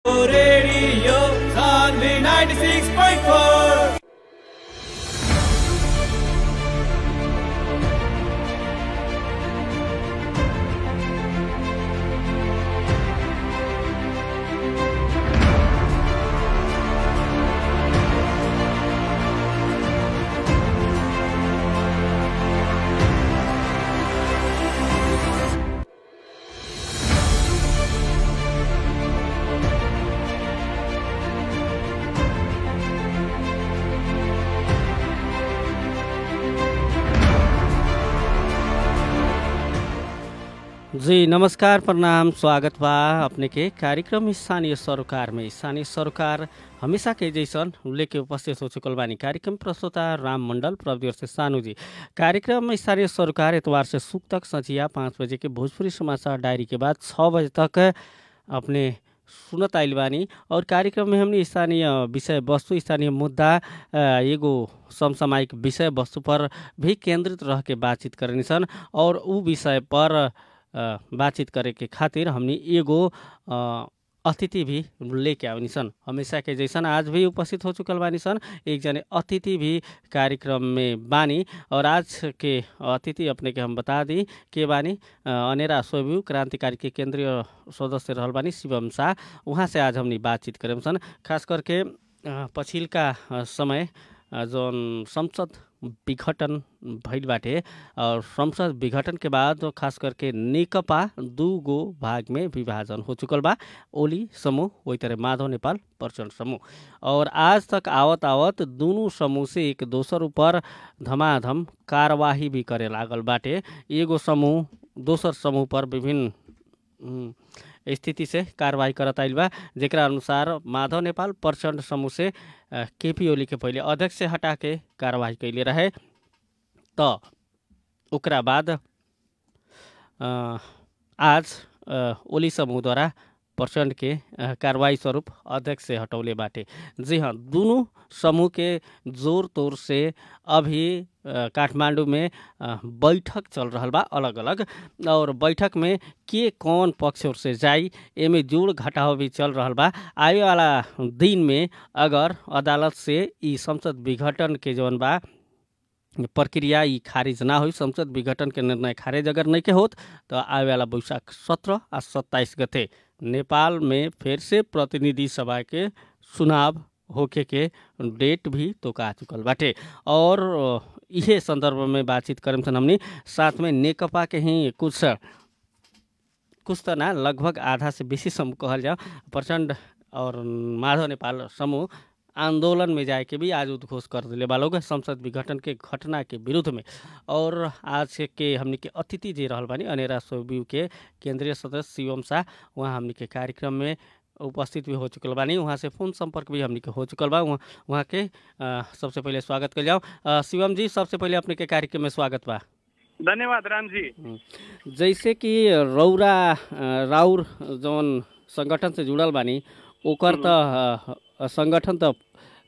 Radio Sunday 96.4 जी नमस्कार प्रणाम स्वागत बा अपने के कार्यक्रम स्थानीय सरोकार में स्थानीय सरोकार हमेशा के जैसन लेके उपस्थित हो चुकल बानी कार्यक्रम प्रस्तुता राम मंडल प्रवृत्ति से सानू जी कार्यक्रम में स्थानीय सरोकार एतवार से सुख तक संझिया पाँच बजे के भोजपुरी समाचार डायरी के बाद छः बजे तक अपने सुनत आइल बानी और कार्यक्रम में हमने स्थानीय विषय वस्तु स्थानीय मुद्दा अ, एगो समसामयिक विषय वस्तु पर भी केंद्रित रह के बातचीत करनी सन और उ विषय पर अ, बातचीत करे के खातिर हमनी एगो अ, अतिथि भी लेके आवनी सन हमेशा के जैसन आज भी उपस्थित हो चुकल बानी सन एक जने अतिथि भी कार्यक्रम में बानी और आज के अतिथि अपने के हम बता दी के बानी अ, अनेरा सोब्यू क्रांतिकारी के केंद्रीय सदस्य रहल बानी शिवम शाह उहाँ से आज हमनी बातचीत करेम सन खास करके अ, पछिल्का अ, समय अ, जौन संसद विघटन भइल बाटे और संसद विघटन के बाद खास करके नेकपा दू गो भाग में विभाजन हो चुकल बा ओली समूह वही तरह माधव नेपाल प्रचण्ड समूह और आज तक आवत आवत दुनू समूह से एक दोसर ऊपर धमाधम कार्यवाही भी करे लागल बाटे एगो समूह दोसर समूह पर विभिन्न उम्, स्थिति से कारवाही करत आइल बा जेकरा अनुसार माधव नेपाल प्रचण्ड समूह से अ, केपी ओली के पहिले अध्यक्ष से हटा के कारवाही कैले रहे त ओकरा बाद अ, आज अ, ओली समूहद्वारा प्रचण्ड के अ, कारवाही स्वरूप अध्यक्ष से हटौले बाटे जी हाँ दुनू समूह के जोर तोर से अभी अ, काठमांडू में अ, बैठक चल रहल बा अलग अलग और बैठक में के कौन पक्ष ओर से जाई एमे जोड़ घटाव भी चल रहल बा आवे वाला दिन में अगर अदालत से ई संसद विघटन के जौन बा प्रक्रिया ई खारिज ना होई संसद विघटन के निर्णय खारिज अगर नहीं के होत तो आवे वाला बैशाख सत्रह आ सत्ताईस गते नेपाल में फिर से प्रतिनिधि सभा के चुनाव होके के डेट भी तोका चुकल बाटे और अ, इहे संदर्भ में बातचीत करम सन हमनी साथ में नेकपा के ही कुछ कुछ त ना लगभग आधा से बेसी समूह कहल जाओ प्रचण्ड और माधव नेपाल समूह आंदोलन में जाए के भी आज उद्घोष कर दिले बा लोग संसद विघटन के घटना के विरुद्ध में और आज के हमनी के अतिथि जे रहल बानी अनेरा सोब्यू के केंद्रीय सदस्य शिवम शाह वहाँ हमनी के कार्यक्रम में उपस्थित भी हो चुकल बानी वहाँ से फोन संपर्क भी हमनी के हो चुकल बा वहाँ वहाँ के अ, सबसे पहले स्वागत कर जाओ अ, शिवम जी सबसे पहले अपने के कार्यक्रम में स्वागत बा धन्यवाद राम जी जैसे कि रौरा अ, राउर जौन संगठन से जुड़ल बानी ओकर त अ, संगठन त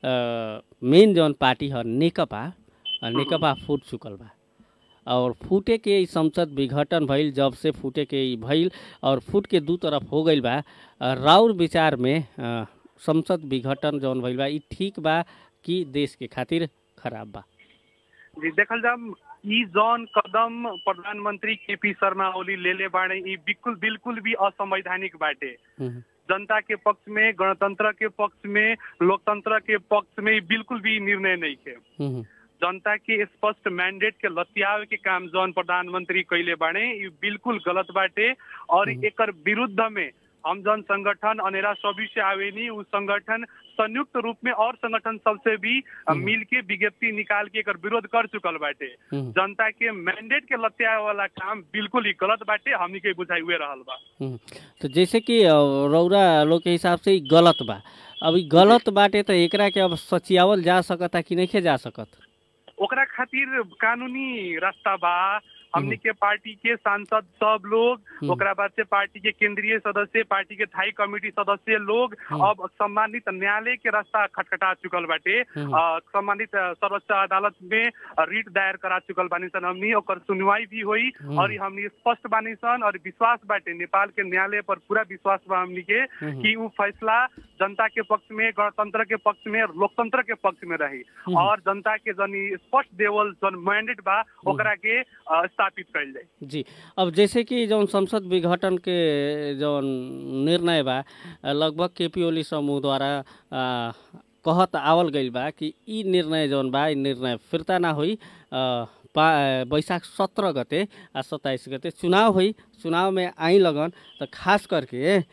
मेन जौन पार्टी ह नेकपा अ, नेकपा फूट चुकल बा और फूटे के ई संसद विघटन भइल जब से फूटे के ई भइल और फूट के दू तरफ हो गइल बा अ, राउर विचार में अ, संसद विघटन जौन भइल बा ई ठीक बा कि देश के खातिर खराब बा जी देखल जाम ई जौन कदम प्रधानमंत्री केपी शर्मा ओली लेले बाड़े ई बिल्कुल बिल्कुल भी असंवैधानिक बाटे हम्म, जनता के पक्ष में गणतंत्र के पक्ष में लोकतंत्र के पक्ष में ई बिल्कुल भी निर्णय नहीं है हम्म, जनता के स्पष्ट मैंडेट के लतियावे के काम जौन प्रधानमंत्री कैले बाड़े ई बिल्कुल गलत बाटे और हम्म। एकर विरुद्ध में हम जन संगठन अनेरा सभी से आवेनी उ संगठन संयुक्त रूप में और संगठन सबसे भी अ, हम्म। मिल के विज्ञप्ति निकाल के एकर विरोध कर चुकल बाटे हम्म, जनता के मैंडेट के लत्याए वाला काम बिल्कुल ही गलत बाटे हमनी के बुझाई हुए रहल बा हम्म। तो जैसे कि अ, रौरा लोग के हिसाब से ई गलत बा अब ई गलत बाटे तो एकरा के अब सचियावल जा सकता कि नहीं जा सकत ओकरा खातिर कानूनी रास्ता बा हमनी के पार्टी के सांसद सब लोग हम्म। ओकरा बाद से पार्टी के केंद्रीय सदस्य पार्टी के थाई कमेटी सदस्य लोग हम्म। अब संबंधित न्यायालय के रास्ता खटखटा चुकल बाटे हम्म। अ, संबंधित अ, सर्वोच्च अदालत में अ, रिट दायर करा चुकल बानी सन हमनी ओकर सुनवाई भी हुई हम्म। और हमनी स्पष्ट बानी सन और विश्वास बाटे नेपाल के न्यायालय पर पूरा विश्वास बा हमनी के हम्म। कि उ फैसला जनता के पक्ष में गणतंत्र के पक्ष में लोकतंत्र के पक्ष में रही हम्म। और जनता के जन ई स्पष्ट देवल जन मैंडेट बा ओकरा के अ, स्थापित कइल जाए जी अब जैसे कि जौन संसद विघटन के जौन निर्णय बा लगभग केपी ओली समूह द्वारा आ, कहत आवल गइल बा कि ई निर्णय जौन बा ई निर्णय फिर्ता ना होई आ, पा बैशाख सत्रह गते आ सत्ताइस गते चुनाव होई चुनाव में आई लगन तो खास करके आ,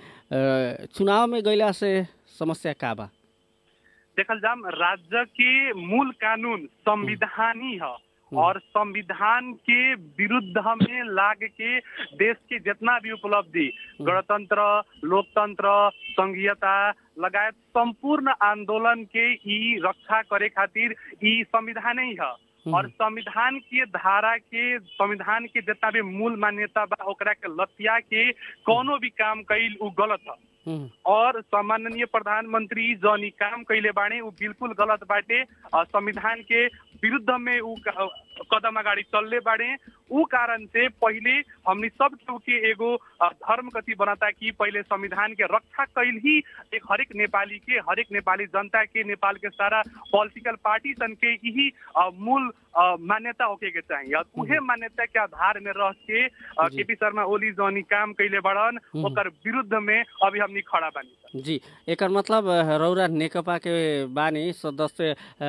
चुनाव में गइला से समस्या का बा देखल जाम राज्य के मूल कानून संविधानी है और संविधान के विरुद्ध में लाग के देश के जितना भी उपलब्धि गणतंत्र लोकतंत्र संघीयता लगायत संपूर्ण आंदोलन के ई रक्षा करे खातिर ई संविधान ही है और संविधान के धारा के संविधान के जितना भी मूल मान्यता बा ओकरा के लतिया के कोनो भी काम कईल उ गलत है हम्म, और सम्माननीय प्रधानमंत्री जौन ई काम कैले बाड़े उ बिल्कुल गलत बाटे और संविधान के विरुद्ध में उ क- कदम अगाडि चलले बाड़े उ कारण से पहिले हमनी सब केहू के एगो अ, धर्म कथी बनता कि पहिले संविधान के रक्षा कैल ही एक हरेक नेपाली के हरेक नेपाली जनता के नेपाल के सारा पॉलिटिकल पार्टी सन के यही अ, मूल अ, मान्यता होके के चाहिए और उहे मान्यता के आधार में रह के अ, जी। केपी शर्मा ओली जौन ई काम कैले बड़न हम्म। ओकर विरुद्ध में अभी हमनी खड़ा बानी जी एकर मतलब अ, रौरा नेकपा के बानी सदस्य अ,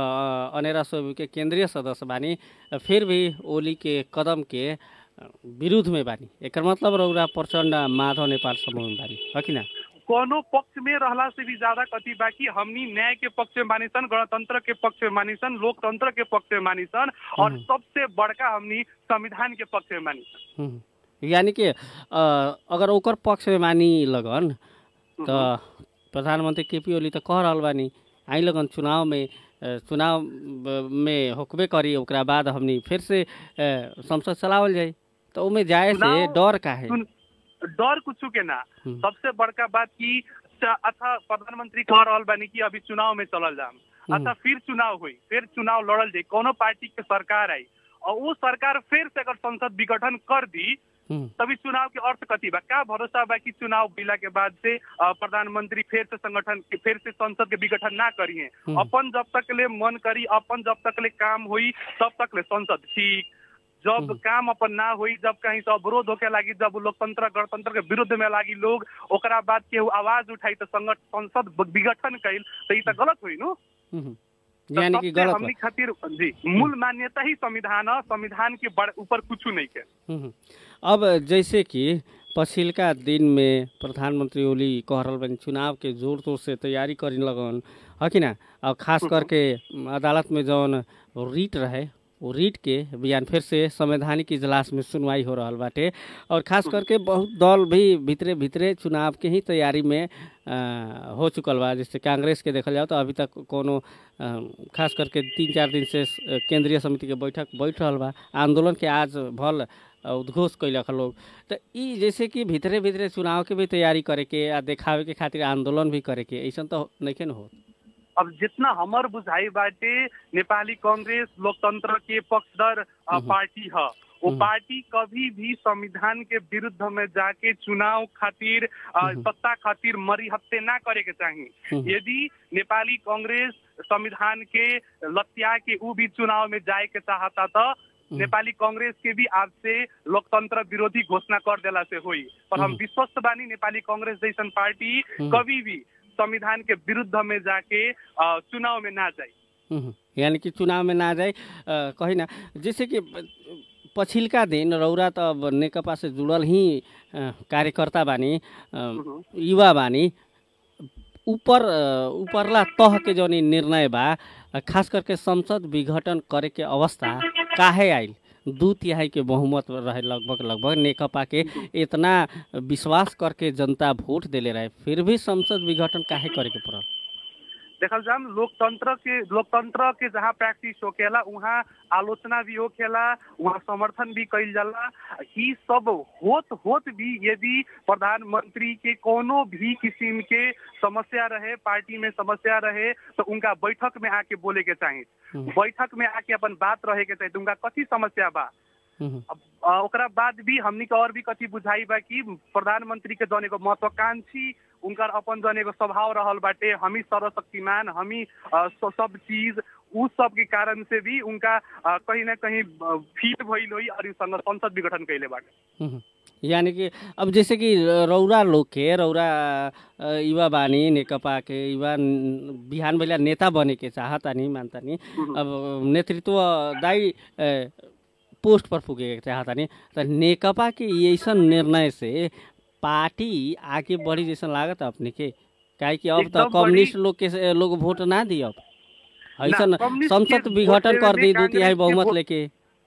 अ, अनेरा सोबी के केंद्रीय सदस्य बानी अ, फिर भी ओली के कदम के अ, विरुद्ध में बानी एकर मतलब रौरा प्रचण्ड माधव नेपाल समूह में बानी है कि ना कोनो पक्ष में रहला से भी ज्यादा कथी बाकी हमनी न्याय के पक्ष में मानी सन गणतंत्र के पक्ष में मानी सन लोकतंत्र के पक्ष में मानी सन और हम्म। सबसे बड़का हमनी संविधान के पक्ष में मानी सन हम्म। यानी कि अ, अगर ओकर पक्ष में मानी लगन तो प्रधानमंत्री केपी ओली तो कह रहल बानी आई लगन चुनाव में अ, चुनाव ब- में होकबे करी ओकरा बाद हमनी फिर से अ, संसद चलावल जाई तो ओमे जाए से चुनाव- डर का है सुन डर कुछ के ना हम्म। सबसे बड़का बात की च- अच्छा प्रधानमंत्री कह रहल बानी कि अभी चुनाव में चलल जाम अच्छा फिर चुनाव हुई फिर चुनाव लड़ल जाई कोनो पार्टी के सरकार आई और वो सरकार फिर से अगर संसद विघटन कर दी हम्म, तभी चुनाव के अर्थ कथी बा का भरोसा बा कि चुनाव भइला के बाद से अ, प्रधानमंत्री फिर से संगठन फिर से संसद के विघटन ना करिए हम्म। अपन जब तक ले मन करी अपन जब तक ले काम हुई तब तक ले संसद ठीक जब हम्म। काम अपन ना हुई जब कहीं से अवरोध होके लागी जब लोकतंत्र गणतंत्र के विरुद्ध में लागी लोग ओकरा बाद केहू आवाज उठाई तो संगठ संसद विघटन कैल तो ई तो गलत हुई नु हम्म। तो यानी कि सबसे गलत हमनी खातिर जी मूल मान्यता ही संविधान है संविधान के बड़- ऊपर कुछ नहीं के हम्म। अब जैसे कि पछिल्का दिन में प्रधानमंत्री ओली कह रहल बानी चुनाव के जोर तोर से तैयारी करे लगन है कि ना और खास करके अदालत में जौन रीट रहे वो रीट के बयान फिर से संवैधानिक इजलास में सुनवाई हो रहल बाटे और खास करके बहुत दल भी भितरे भितरे चुनाव के ही तैयारी में अ, हो चुकल बा जैसे कांग्रेस के देखल जाओ तो अभी तक कोनो अ, खास करके तीन चार दिन से अ, केंद्रीय समिति के बैठक बैठ रहल बा आंदोलन के आज भल अ, उद्घोष कैलक लोग तो ई जैसे कि भितरे भितरे चुनाव के भी तैयारी करे के आ देखावे के खातिर आंदोलन भी करे के ऐसा तो नहीं न हो अब जितना हमर बुझाई बाटे नेपाली कांग्रेस लोकतंत्र के पक्षधर अ, हम्म। पार्टी है वो हम्म। पार्टी कभी भी संविधान के विरुद्ध में जाके चुनाव खातिर अ, हम्म। सत्ता खातिर मरी हत्ते ना करे के चाहिए हम्म। यदि नेपाली कांग्रेस संविधान के लत्या के ऊ भी चुनाव में जाए के चाहता तो नेपाली कांग्रेस के भी आज से लोकतंत्र विरोधी घोषणा कर देला से हुई पर हम हम्म। विश्वस्त बानी नेपाली कांग्रेस जैसन पार्टी हम्म। कभी भी संविधान के विरुद्ध में जाके अ, चुनाव में ना जाए हम्म, यानी कि चुनाव में ना जाए अ, कही ना जैसे कि प- पछिल्का दिन रौरा त अब नेकपा से जुड़ल ही अ, कार्यकर्ता बानी अ, युवा बानी ऊपर अ, उपरला तह के जौन ई निर्णय बा अ, खास करके संसद विघटन करे के अवस्था काहे आइल दू तिहाई के बहुमत रहे लगभग लगभग नेकपा के इतना विश्वास करके जनता वोट देले रहे फिर भी संसद विघटन काहे करे के पड़ल देखल जाम लोकतंत्र के लोकतंत्र के जहाँ प्रैक्टिस होखेला वहाँ आलोचना भी होखेला वहाँ समर्थन भी कइल जाला ई सब होत होत भी यदि प्रधानमंत्री के कोनो भी किस्म के समस्या रहे पार्टी में समस्या रहे तो उनका बैठक में आके बोले के चाही हम्म। बैठक में आके अपन बात रहे के चाही तो उनका कथी समस्या बा हम्म, अब अ, ओकरा बाद भी हमनी के और भी कथी बुझाई बा कि प्रधानमंत्री के जने को महत्वाकांक्षी उनकर अपन जने को स्वभाव रहल बाटे हमी सर्वशक्तिमान हमी अ, स- सब चीज उ सब के कारण से भी उनका अ, कहीं ना कहीं फील भइल होई और उ संग संसद विघटन कैले बाटे हम्म। यानी कि अब जैसे कि रौरा लोग के रौरा अ, युवा बानी नेकपा के युवा न- बिहान भैया नेता बने के चाहतानी मानतानी अब नेतृत्व दाई अ, पोस्ट पर पुगे के चाहतानी त नेकपा के ऐसन निर्णय से पार्टी आगे बढ़ी जैसन लागत अपने के काहे कि अब एकदम त बड़ी- कम्युनिस्ट लोग के से- लोग वोट ना दी अब ऐसन कम्युनिस्ट संसद के विघटन वोट कर देवे दी में दू तिहाई कांग्रेस के बहुमत वोट- लेके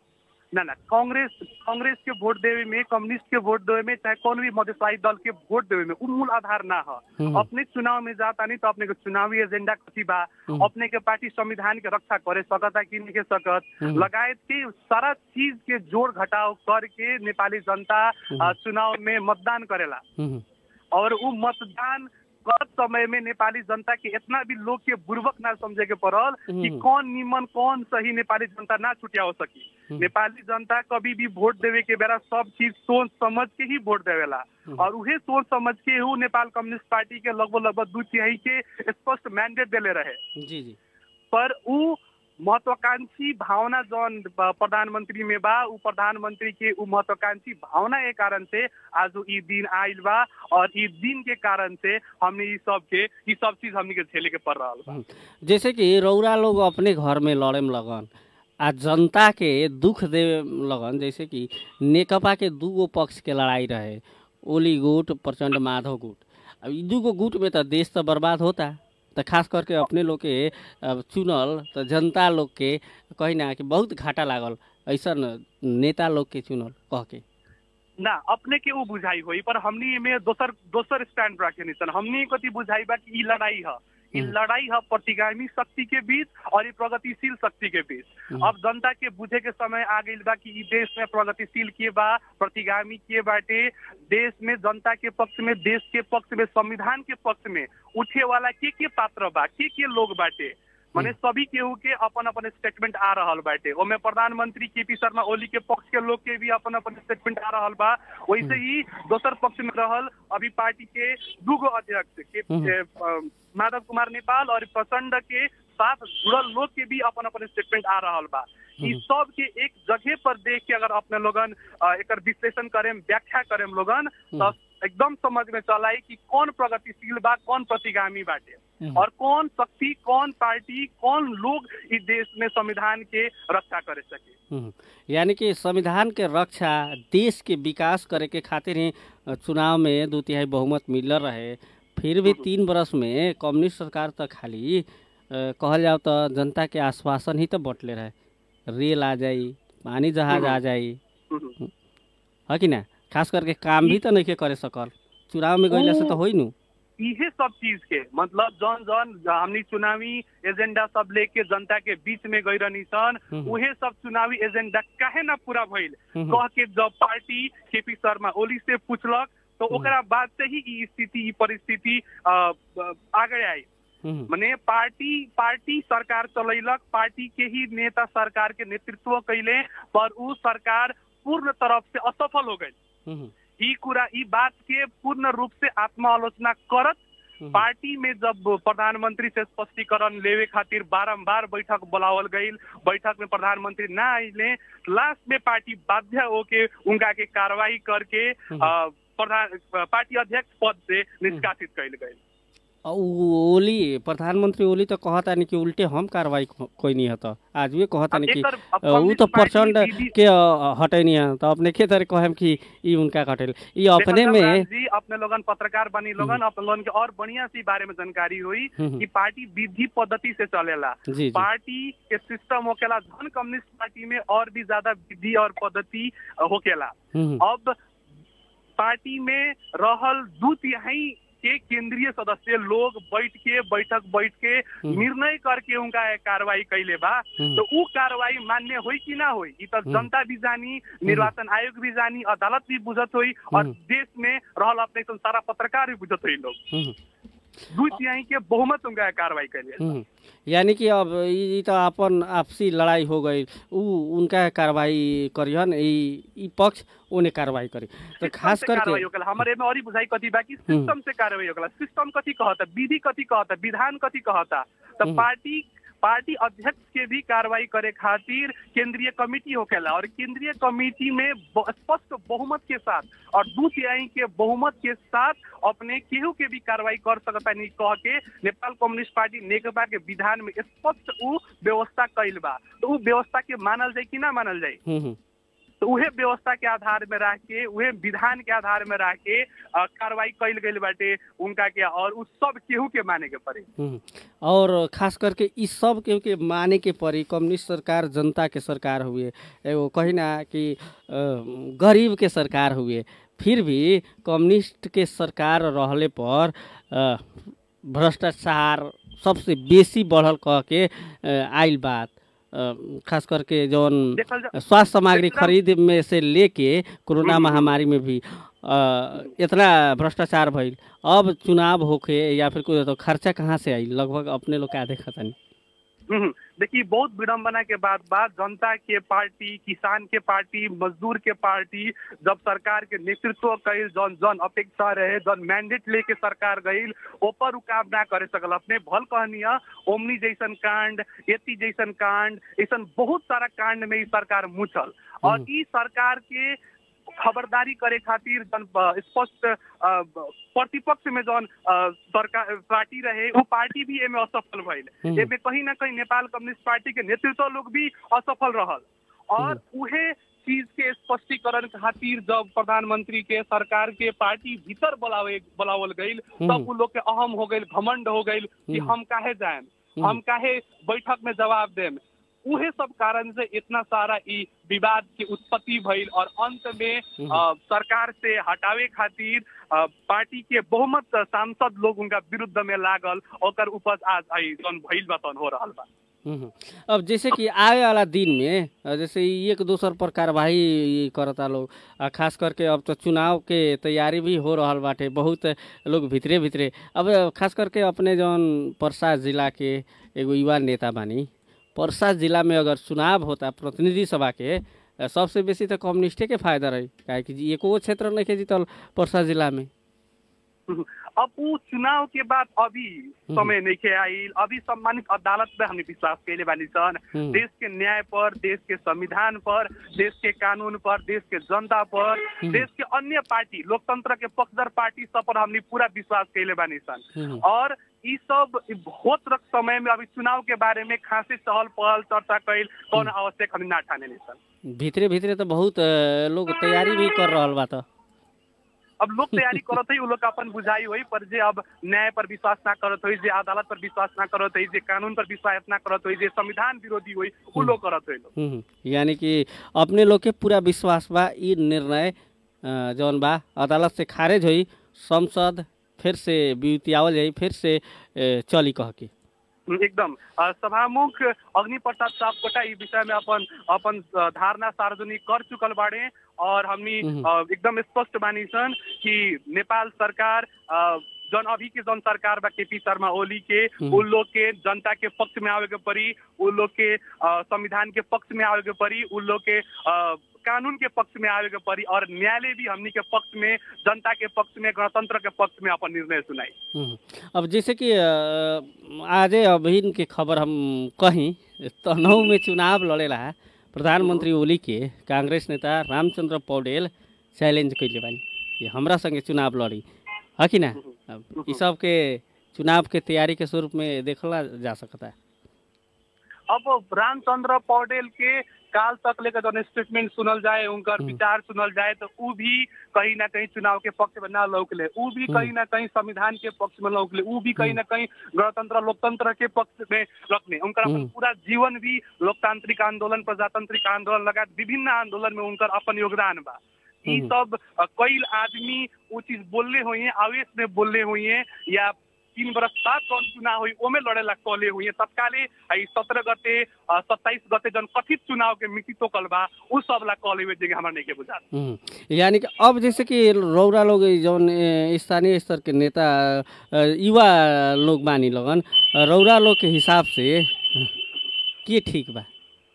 ना ना कांग्रेस कांग्रेस के वोट देवे में कम्युनिस्ट के वोट देवे में चाहे कौन भी मधेशाई दल के वोट देवे में उ मूल आधार ना है हम्म। अपने चुनाव में जाता नहीं तो अपने के चुनावी एजेंडा कथी बा हम्म। अपने के पार्टी संविधान के रक्षा करे सकता कि नहीं के सकत हम्म। लगायत के सारा चीज के जोड़ घटाव करके नेपाली जनता हम्म। अ, चुनाव में मतदान करेला हम्म, और उ मतदान कर समय में नेपाली जनता के इतना भी लोग के बुर्बक ना समझे के पड़ल कि हम्म। कौन निमन कौन सही नेपाली जनता ना छुटिया हो सकी हम्म। नेपाली जनता कभी भी वोट देवे के बेरा सब चीज सोच समझ के ही वोट देवेला हम्म। और उहे सोच समझ के हु नेपाल कम्युनिस्ट पार्टी के लगभग लगभग दू तिहाई के स्पष्ट मैंडेट देले रहे जी जी पर उ महत्वाकांक्षी भावना जौन ब- प्रधानमंत्री में बा उ प्रधानमंत्री के उ महत्वाकांक्षी भावना के कारण से आज इ दिन आइल बा और इ दिन के कारण से हमने इ सब के इ सब चीज हमने के झेले के पड़ रहा बा जैसे कि रौरा लोग अपने घर में लड़े में लगन आ जनता के दुख दे लगन जैसे कि नेकपा के दूगो पक्ष के लड़ाई रहे ओली गुट प्रचंड माधव गुट अब ई दूगो गुट में तो देश तो बर्बाद होता तो खास करके अपने लोग के अब चुनल तो जनता लोग के कही ना कि बहुत घाटा लागल ऐसन नेता लोग के चुनल कह के ना अपने के उ बुझाई होई पर हमनी में दोसर दोसर स्टैंड रखे निसन हमनी कति बुझाई बा कि इ लड़ाई है इ हम्म। लड़ाई है प्रतिगामी शक्ति के बीच और इ प्रगतिशील शक्ति के बीच हम्म। अब जनता के बुझे के समय आ गइल बा कि इ देश में प्रगतिशील के बा प्रतिगामी के बाटे देश में जनता के पक्ष में देश के पक्ष में संविधान के पक्ष में उठे वाला के के पात्र बा के के लोग बाटे माने सभी केहू के अपन अपन स्टेटमेंट आ रहल बाटे ओमे प्रधानमंत्री के पी शर्मा ओली के पक्ष के लोग के भी अपन अपन स्टेटमेंट आ रहल बा वैसे ही दोसर पक्ष में रहल अभी पार्टी के दूगो अध्यक्ष के हम्म। के, अ, माधव कुमार नेपाल और प्रचंड के साथ जुड़ल लोग के भी अपन अपन स्टेटमेंट आ रहल बा ई हम्म। सब के एक जगह पर देख के अगर अपने लोगन अ, एकर विश्लेषण करें व्याख्या करें लोगन तो एकदम समझ में चलाई कि कौन प्रगतिशील बा कौन प्रतिगामी बाटे हम्म। और कौन शक्ति कौन पार्टी कौन लोग इस देश में संविधान के रक्षा करे सके हम्म। यानी कि संविधान के रक्षा देश के विकास करे के खातिर ही अ, चुनाव में दू तिहाई बहुमत मिलल रहे फिर भी तीन बरस में कम्युनिस्ट सरकार तो खाली अ, कहल जाओ तो जनता के आश्वासन ही तो बटले रहे रेल आ जाई पानी जहाज आ जाई हम्म। है कि ना खास करके काम भी तो नहीं के करे सकल चुनाव में गईला से तो होई नु इहे सब चीज के मतलब जौन जौन हमनी चुनावी एजेंडा सब लेके जनता के बीच में गई रहनी सन हम्म। उहे सब चुनावी एजेंडा काहे ना पूरा भइल हम्म। कह के जब पार्टी केपी शर्मा ओली से पूछलक तो ओकरा बाद से ही ई स्थिति ई परिस्थिति अ, अ, आगे आई हम्म। मने पार्टी पार्टी सरकार चलैलक पार्टी के ही नेता सरकार के नेतृत्व कैले पर उ सरकार पूर्ण तरफ से असफल हो गई हम्म। ई कुरा ई बात के पूर्ण रूप से आत्मालोचना करत हम्म। पार्टी में जब प्रधानमंत्री से स्पष्टीकरण लेवे खातिर बारंबार बैठक बुलावल गई बैठक में प्रधानमंत्री ना आइले लास्ट में पार्टी बाध्य होके उनका के कार्रवाई करके हम्म। अ, प्रधान पार्टी अध्यक्ष पद से निष्कासित कैल गई अ, उ ओली प्रधानमंत्री ओली तो कहता नहीं कि उल्टे हम कार्रवाई को- कोई नहीं है आज भी कहता नहीं कि एकर अब अ, उ तो कम्युनिस्ट पार्टी प्रचंड दीदी- के अ, हटे नहीं है तो अपने के तरह कहम कि ई उनका हटेल ई अपने देखल में राम जी अपने लोगन पत्रकार बनी लोगन अपने लोगन के और बढ़िया सी बारे में जानकारी हुई हम्म। कि पार्टी विधि पद्धति से चलेला जी जी पार्टी के सिस्टम होकेला धन कम्युनिस्ट पार्टी में और भी ज्यादा विधि और पद्धति होकेला हम्म, अब पार्टी में रहल दू तिहाई के केंद्रीय सदस्य लोग बैठ के बैठक बैठ के निर्णय करके उनका कार्रवाई कैले बा हम्म। तो ऊ कार्रवाई मान्य होई कि ना होई ई तो हम्म। जनता भी जानी निर्वाचन आयोग भी जानी अदालत भी बुझत होई और हम्म। देश में रहल अपने सन सारा पत्रकार भी बुझत होई लोग हम्म, दू तिहाई के बहुमत उनका कार्रवाई कैले हम्म। यानी कि अब ई ई तो अपन आपसी लड़ाई हो गई ऊ उनका कार्रवाई करिहन ई ई पक्ष ओने कार्रवाई करी तो खास सिस्टम से कार्रवाई करके होगला हमारे में और ही बुझाई कथी बा कि सिस्टम से कार्रवाई होगला सिस्टम कथी कहता विधि कथी कहता विधान कथी कहता तो हम्म। पार्टी पार्टी अध्यक्ष के भी कार्रवाई करे खातिर केंद्रीय कमेटी होकेला और केंद्रीय कमेटी में ब- स्पष्ट बहुमत के साथ और दू तिहाई के बहुमत के साथ अपने केहू के भी कार्रवाई कर सकता नहीं कह के नेपाल कम्युनिस्ट पार्टी नेकपा के विधान में स्पष्ट ऊ व्यवस्था कैल बा तो ऊ व्यवस्था के मानल जाए कि ना मानल जाए हम्म, हम्म। तो उहे व्यवस्था के आधार में रह के उहे विधान के आधार में रह के अ, कार्रवाई कैल गई बाटे उनका के और उस सब केहू के माने के पड़े हम्म। और खास करके ई सब के, के माने के पड़ी कम्युनिस्ट सरकार जनता के सरकार हुए एगो कही ना कि अ, गरीब के सरकार हुए फिर भी कम्युनिस्ट के सरकार रहले पर अ, भ्रष्टाचार सबसे बेसी बढ़ल कह के अ, आइल बात अ, खास करके जौन देखल जा स्वास्थ्य सामग्री एकदम- खरीद में से लेके कोरोना हम्म। महामारी में भी अ, इतना भ्रष्टाचार भइल अब चुनाव होके या फिर कोई तो खर्चा कहाँ से आई लगभग अपने लोग का देखा तनी हम्म, देखिए बहुत विडम्बना के बाद बाद जनता के पार्टी किसान के पार्टी मजदूर के पार्टी जब सरकार के नेतृत्व कैल जन जन अपेक्षा रहे जन मैंडेट लेके सरकार गईल ऊपर उ काम ना करे सकल अपने भल कहनिया ओमनी जैसन कांड एती जैसन कांड ऐसन बहुत सारा कांड में ई सरकार मुचल और हम्म। ई सरकार के खबरदारी करे खातिर जन अ, स्पष्ट अ, ब- प्रतिपक्ष में जौन अ, सरकार पार्टी रहे वो पार्टी भी एमे असफल भइल हम्म। एमे कहीं ना कहीं नेपाल कम्युनिस्ट पार्टी के नेतृत्व लोग भी असफल रहल और उहे चीज के स्पष्टीकरण खातिर जब प्रधानमंत्री के सरकार के पार्टी भीतर बुलावे बुलावल गईल हम्म। तब उ लोग के अहम हो गईल घमंड हो गईल कि हम्म। हम काहे जाएम हम्म। हम काहे बैठक में जवाब देम उहे सब कारण से इतना सारा ई विवाद के उत्पत्ति भइल और अंत में हम्म। अ, सरकार से हटावे खातिर अ, पार्टी के बहुमत सांसद लोग उनका विरुद्ध में लागल ओकर उपज आज आई जौन भइल बा तौन हो रहल बा हम्म। अब जैसे कि आए वाला दिन में अ, जैसे ई एक दोसर पर कार्रवाई करता लोग आ खास करके अब तो चुनाव के तैयारी भी हो रहल बाटे बहुत लोग भितरे भितरे अब खास करके अपने जौन परसा जिला के एगो युवा नेता बानी परसा जिला में अगर चुनाव होता प्रतिनिधि सभा के अ, सबसे बेसी तो कम्युनिस्टे के फायदा रही काहे कि एको क्षेत्र नहीं के जीतल परसा जिला में अब उ चुनाव के बाद अभी समय नहीं के आइल अभी सम्मानित अदालत में हमने विश्वास कैले बानी सन हम्म। देश के न्याय पर देश के संविधान पर देश के कानून पर देश के जनता पर देश के अन्य पार्टी लोकतंत्र के पक्षधर पार्टी सब पर हमने पूरा विश्वास कैले बानी सन हम्म। और ई सब होत रख समय में अभी चुनाव के बारे में खासी चहल पहल चर्चा कैल कौन आवश्यक हमने ना ठाने नहीं सन भितरे भितरे तो बहुत अ, लोग तैयारी भी कर रहल बा तो अब लोग तैयारी करत है उ लोग के अपन बुझाई हुई पर जे अब न्याय पर विश्वास ना करत हुई जे अदालत पर विश्वास ना करत हुई जे कानून पर विश्वास ना करत हुई जे संविधान विरोधी हुई उ लोग करत हुई लोग हम्म, यानी कि अपने लोग के पूरा विश्वास बा ई निर्णय अ, जौन बा अदालत से खारिज होई संसद फिर से बिउतियावल जाई फिर से अ, चली कह के एकदम अ, सभामुख अग्नि प्रसाद सापकोटा ई विषय में अपन अपन अ, धारणा सार्वजनिक कर चुकल बाड़े और हमनी हम्म। अ, एकदम स्पष्ट बानी सन कि नेपाल सरकार अ, जौन अभी के जौन सरकार बा केपी शर्मा ओली के हम्म। उन लोग के जनता के पक्ष में आवे के पड़ी उन लोग के अ, संविधान के पक्ष में आवे के पड़ी उन लोग के अ, कानून के पक्ष में आवे के पड़ी और न्यायालय भी हमनी के पक्ष में जनता के पक्ष में गणतंत्र के पक्ष में अपन निर्णय सुनाई हम्म, अब जैसे कि अ, आजे अभी के खबर हम कहीं तनहु में चुनाव लड़ेला प्रधानमंत्री ओली के कांग्रेस नेता रामचंद्र पौडेल चैलेंज कैले बानी कि हमरा संगे चुनाव लड़ी है कि ना अब ई सब के चुनाव के तैयारी के स्वरूप में देखला जा सकता है अब रामचंद्र पौडेल के काल तक लेकर जौन स्टेटमेंट सुनल जाए उनकर हम्म। विचार सुनल जाए तो उ भी कहीं ना कहीं चुनाव के पक्ष में ना लौकले उ भी हम्म। कहीं ना कहीं संविधान के पक्ष में लौकले उ भी कहीं ना कहीं गणतंत्र लोकतंत्र के पक्ष में लौकले उनकर अपन हम्म। पूरा जीवन भी लोकतांत्रिक आंदोलन प्रजातांत्रिक आंदोलन लगायत विभिन्न आंदोलन में उनकर अपन योगदान बा ई सब अ, कई आदमी वो चीज बोलले हुई है आवेश में बोलले हुई है या तीन बरस बाद कौन चुनाव हुई ओमे लड़ेला कले हुई है तत्काले सत्रह गते सत्ताईस गते जन कथित चुनाव के मिति तो कल बा उ सब ला कले हुए जगह हमरा नहीं के बुझा हम्म, यानी कि अब जैसे कि रौरा लोग जौन ए, स्थानीय स्तर के नेता अ, युवा लोग बानी लगन रौरा लोग के हिसाब से के ठीक बा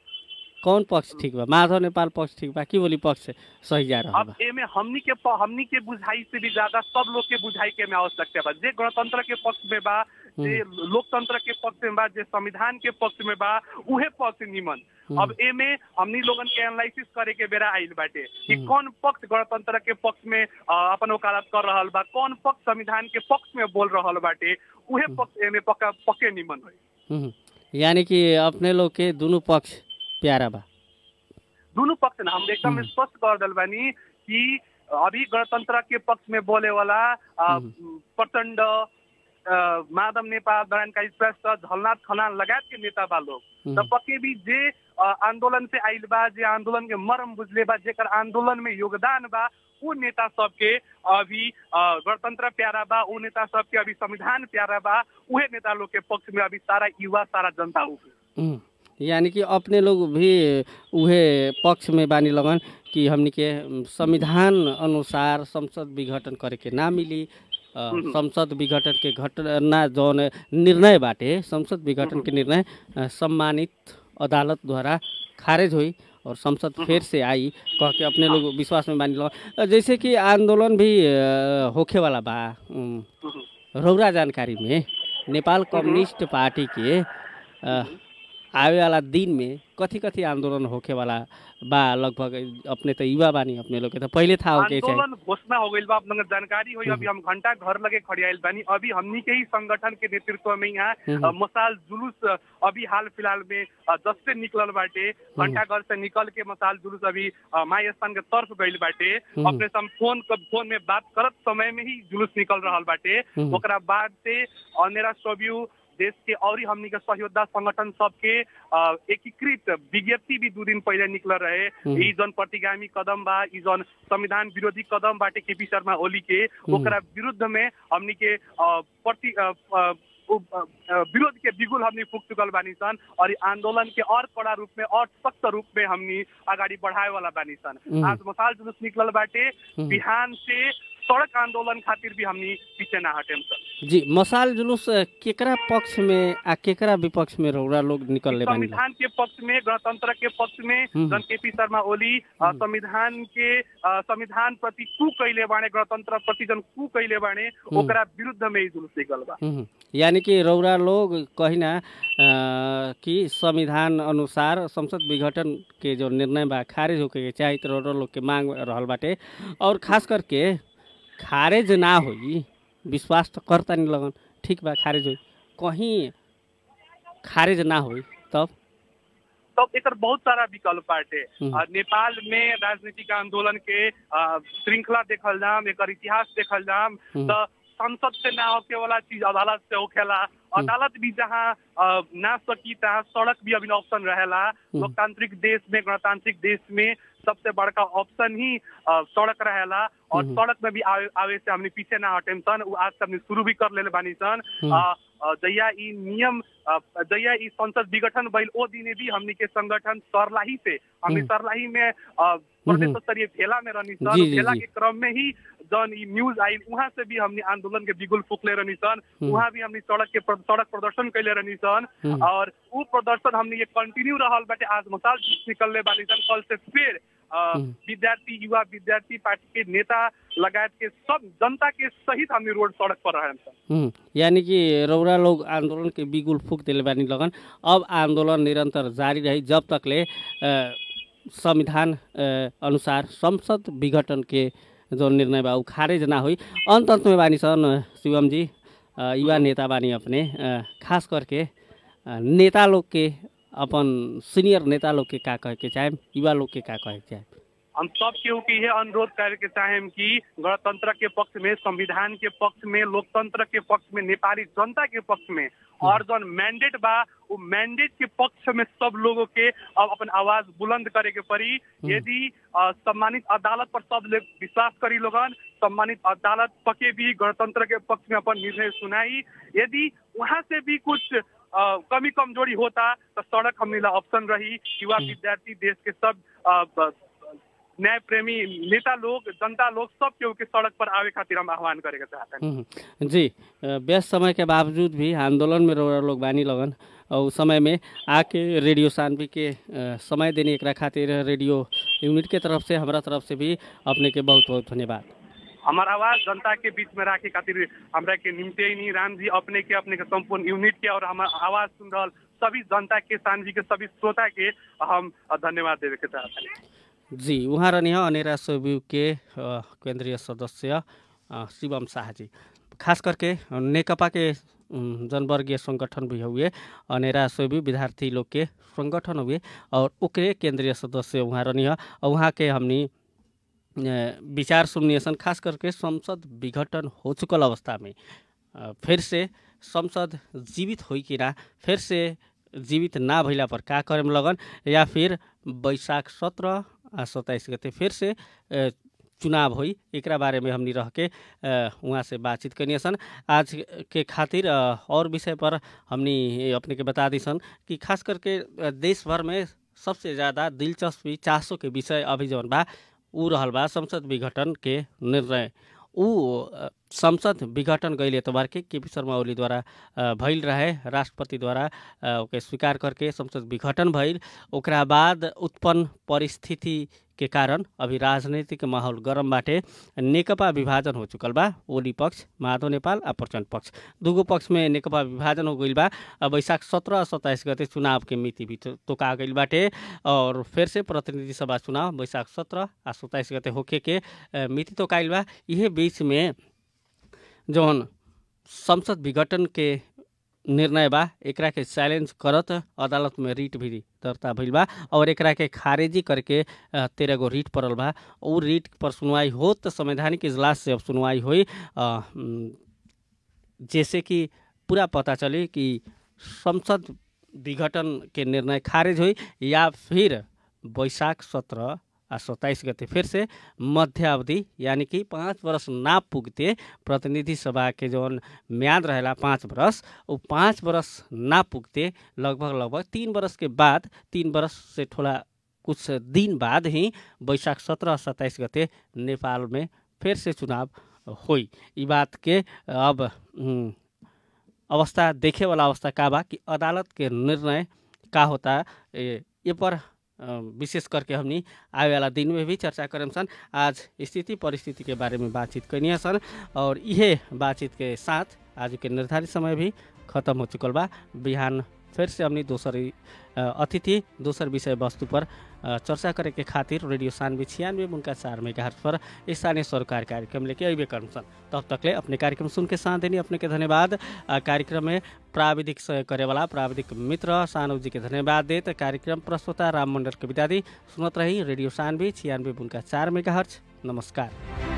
कौन पक्ष ठीक बा माधव नेपाल पक्ष ठीक बा की बोली पक्ष सही जा रहा अब बा एमे हमनी के प- हमनी के बुझाई से भी ज्यादा सब लोग के बुझाई के में आवश्यकता बा जे गणतंत्र के पक्ष में बा जे लोकतंत्र के पक्ष में बा जे संविधान के पक्ष में बा उहे पक्ष निमन अब एमे हमनी लोगन के एनालिसिस करे के बेरा आइल बाटे कि हम्म। कौन पक्ष गणतंत्र के पक्ष में अ, अपन वकालत कर रहल बा कौन पक्ष संविधान के पक्ष में बोल रहल बाटे उहे पक्ष एमे पक्का पक्के निमन होई हम्म, यानी कि अपने लोग के दोनों पक्ष प्यारा बा दोनों पक्ष ना हम एकदम हम्म। स्पष्ट कर दल बानी कि अभी गणतंत्र के पक्ष में बोले वाला अ, हम्म। प्रचण्ड अ, माधव नेपाल नारायण श्रेष्ठ झलनाथ खनाल लगायत के नेता बा लोग हम्म। त पक्के भी जे अ, आंदोलन से आइल बा जे आंदोलन के मर्म बुझले बा जेकर आंदोलन में योगदान बा उ नेता सबके अभी अ, गणतंत्र प्यारा बा उ नेता सबके अभी संविधान प्यारा बा उहे नेता लोग के पक्ष में अभी सारा युवा सारा जनता उठे हम्म, यानी कि अपने लोग भी उहे पक्ष में बानी लगन कि हमनी के उम, संविधान अनुसार संसद विघटन करे के ना मिली अ, हम्म। संसद विघटन के घटना जौन निर्णय बाटे संसद विघटन के निर्णय अ, सम्मानित अदालत द्वारा खारिज हुई और संसद फिर से आई कह के अपने लोग विश्वास में बानी लगन अ, जैसे कि आंदोलन भी अ, होखे वाला बा उम, रौरा जानकारी में नेपाल कम्युनिस्ट पार्टी के अ, आवे वाला दिन में कथी कथी आंदोलन होखे वाला बा लगभग अपने तो युवा बानी अपने लोग के तो पहले था होके चाहिए आंदोलन घोषणा हो गई बा आप लोगन के जानकारी हुई अभी हम घंटा घर लगे खड़ियाइल बानी अभी हमनी के ही संगठन के नेतृत्व में यहाँ हम्म। अ, मसाल जुलूस अ, अभी हाल फिलहाल में अ, जस्ते निकलल बाटे घंटा घर से निकल के मसाल जुलूस अभी अ, माई स्थान के तरफ गइल बाटे हम्म। अपने से हम फोन क- फोन में बात करत समय में ही जुलूस निकल रहल बाटे हम्म। ओकरा बाद से अनेरा सब्यू देश के और हमनी के सहयोद्धा संगठन सबके अ, एकीकृत विज्ञप्ति भी दू दिन पहले निकल रहे हम्म। ई जन प्रतिगामी कदम बा ई जन संविधान विरोधी कदम बाटे केपी शर्मा ओली के ओकरा विरुद्ध में हमनी के अ, प्रति अ, अ, उ- अ, अ, विरोध के बिगुल हमनी फूक चुकल बानी सन और ई आंदोलन के और कड़ा रूप में और सख्त रूप में हमनी अगाडि बढ़ाए वाला बानी सन हम्म। आज मसाल जुलूस निकलल बाटे हम्म। बिहान से सड़क आंदोलन खातिर भी हमनी पीछे ना हटेम सन जी मसाल जुलूस अ, केकरा पक्ष में आ केकरा विपक्ष में रौरा लोग निकलले बानी संविधान के पक्ष में गणतंत्र के पक्ष में हम्म। जन केपी शर्मा ओली अ, हम्म। संविधान के अ, संविधान प्रति कु कैले बाणे गणतंत्र प्रति जन कु कैले बाणे हम्म। ओकरा विरुद्ध में ही जुलूस निकल बा हम्म, यानी कि रौरा लोग कही ना अ, कि संविधान अनुसार संसद विघटन के जो निर्णय बा खारिज होके के चाही तो रौरा लोग के मांग रहल बाटे और खास करके खारिज ना होई विश्वास तो करता नहीं लगन ठीक बा खारिज होई कहीं खारिज ना होई तब तब एकर बहुत सारा विकल्प बाटे हम्म। आ, नेपाल में राजनीतिक आंदोलन के आ, श्रृंखला देखल जाम एकर इतिहास देखल जाम हम्म। त संसद से ना होके वाला चीज अदालत से होखेला अदालत भी जहाँ आ, ना सकी तहाँ सड़क भी अभी ऑप्शन रहेला लोकतांत्रिक देश में गणतांत्रिक देश में सबसे बड़का ऑप्शन ही आ, सड़क रहेला और हम्म। सड़क में भी आवे, आवे से हमने पीछे ना हटेम सन उ आज से हमने शुरू भी कर लेले बानी सन हम्म। आ, आ, जहिया ई नियम आ, जहिया ई संसद विघटन भइल ओ दिने भी हमनी के संगठन सरलाही से हमनी हम्म। सरलाही में आ, प्रदेश स्तरीय भेला में रहनी सन जी, जी, भेला जी। के क्रम में ही जन ई न्यूज आइल वहाँ से भी हमनी आंदोलन के बिगुल फूकले रहनी सन हम्म। वहाँ भी हमनी सड़क के प्र- सड़क प्रदर्शन कैले रहनी सन हम्म। और उ प्रदर्शन हमनी के कंटिन्यू रहल बाटे आज मसाल निकलले बानी सन कल से फिर आ, हम्म। विद्यार्थी युवा विद्यार्थी पार्टी के नेता लगायत के सब जनता के सहित हमनी रोड सड़क पर रहन सन हम्म, यानी कि रौरा लोग आंदोलन के बिगुल फूक दिले बानी लगन अब आंदोलन निरंतर जारी रही जब तकले अ, संविधान अ, अनुसार संसद विघटन के जो निर्णय बा उ खारिज ना हुई अंत अंत में बानी सन अ, शिवम जी अ, युवा नेता बानी अपने अ, खास करके अ, नेता लोग के अपन सीनियर नेता लोग के का कहे के चाहे युवा लोग के का कहे के चाहे हम सब केहू के यह अनुरोध करे के चाहेम कि गणतंत्र के पक्ष में संविधान के पक्ष में लोकतंत्र के पक्ष में नेपाली जनता के पक्ष में और जौन मैंडेट बा वो मैंडेट के पक्ष में सब लोगों के अब अपन आवाज बुलंद करे के पड़ी यदि अ, सम्मानित अदालत पर सब लोग विश्वास करी लोगन सम्मानित अदालत पके भी गणतंत्र के पक्ष में अपन निर्णय सुनाई यदि वहां से भी कुछ अ, कमी कमजोरी होता तो सड़क हमने ला ऑप्शन रही युवा विद्यार्थी देश के सब अ, ब- न्याय प्रेमी नेता लोग जनता लोग सब केहू के सड़क पर आवे खातिर हम आह्वान करे के चाहते हैं हम्म, जी अ, व्यस्त समय के बावजूद भी आंदोलन में रह लोग बानी लगन और उस समय में आके रेडियो सानवी के अ, समय देने एकरा खातिर रेडियो यूनिट के तरफ से हमारा तरफ से भी अपने के बहुत बहुत धन्यवाद हमार आवाज जनता के बीच में राखे खातिर हमरा के निमते नहीं राम जी अपने के अपने के संपूर्ण यूनिट के और हमार आवाज सुन रहल सभी जनता के सानवी के सभी श्रोता के हम धन्यवाद देवे के चाहते हैं जी उहाँ रहनी है अनेरा सोब्यू के अ, केंद्रीय सदस्य अ, शिवम शाह जी खास करके नेकपा के उम, जनवर्गीय संगठन भी हुए अनेरा सोब्यू विद्यार्थी लोग के संगठन हुए और ओकरे केंद्रीय सदस्य उहाँ रहनी है और उहाँ के हमनी अ, विचार सुनिए सन खास करके संसद विघटन हो चुकल अवस्था में अ, फिर से संसद जीवित होई कि ना फिर से जीवित ना भइला पर का करेम लगन या फिर बैशाख सत्रह आ सत्ताइस गते फिर से अ, चुनाव होई एकरा बारे में हमनी रह के अ, उहाँ से बातचीत कनिए सन आज के खातिर अ, और विषय पर हमनी ये अपने के बता दी सन कि खास करके अ, देश भर में सबसे ज़्यादा दिलचस्पी चासो के विषय अभी जौन बा ऊ रहल बा संसद विघटन के निर्णय ऊ अ, संसद विघटन गईल एतबार के केपी शर्मा ओलीद्वारा अ, भइल रहे राष्ट्रपतिद्वारा अ, ओके स्वीकार करके संसद विघटन भइल ओकरा बाद उत्पन्न परिस्थिति के कारण अभी राजनीतिक माहौल गरम बाटे नेकपा विभाजन हो चुकल बा ओली पक्ष माधव नेपाल आ प्रचण्ड पक्ष दुगो पक्ष में नेकपा विभाजन हो गईल बा अब वैशाख सत्रह सत्ताइस गते चुनाव के मिति भी तो- तोका गईल बाटे और फिर से प्रतिनिधि सभा चुनाव वैशाख सत्रह आ सत्ताइस गते होखे के अ, मिति तोकाइल बा इहे बीच में जौन संसद विघटन के निर्णय बा एकरा के चैलेंज करत अदालत में रिट भी दर्ता भइल बा और एकरा के खारिजी करके अ, तेरह गो रिट पड़ल बा उ रिट पर सुनवाई हो तो संवैधानिक इजलास से अब सुनवाई होई अ, उम, जैसे कि पूरा पता चली कि संसद विघटन के निर्णय खारिज हुई या फिर बैशाख सत्रह आ सत्ताइस गते फिर से मध्य अवधि यानी कि पाँच वर्ष ना पुगते प्रतिनिधि सभा के जौन म्याद रहेला पाँच वर्ष वो पाँच वर्ष ना पुगते लगभग लगभग तीन वर्ष के बाद तीन वर्ष से थोड़ा कुछ दिन बाद ही बैशाख सत्रह सत्ताइस गते नेपाल में फिर से चुनाव होई ई बात के अब उम, अवस्था देखे वाला अवस्था का बा कि अदालत के निर्णय का होता ए, ये पर अ, विशेष करके हमनी आए वाला दिन में भी चर्चा करें सन आज स्थिति परिस्थिति के बारे में बातचीत करनी सन और इहे बातचीत के साथ आज के निर्धारित समय भी खत्म हो चुकल बा बिहान फिर से हमनी दोसर ई, अ, अतिथि दोसर विषय वस्तु पर अ, चर्चा करे के खातिर रेडियो सानवे छियानवे उनका चार मेगा पर स्थानीय सरकार कार्यक्रम लेके अबे करम सन तब तकले अपने कार्यक्रम सुन के साथ देनी अपने के धन्यवाद आ, कार्यक्रम में प्राविधिक सहयोग करे वाला प्राविधिक मित्र सानव जी के धन्यवाद देत कार्यक्रम प्रस्तुता राम मंडल के विदा दी सुनत रही रेडियो सानवे छियानवे उनका चार मेगा नमस्कार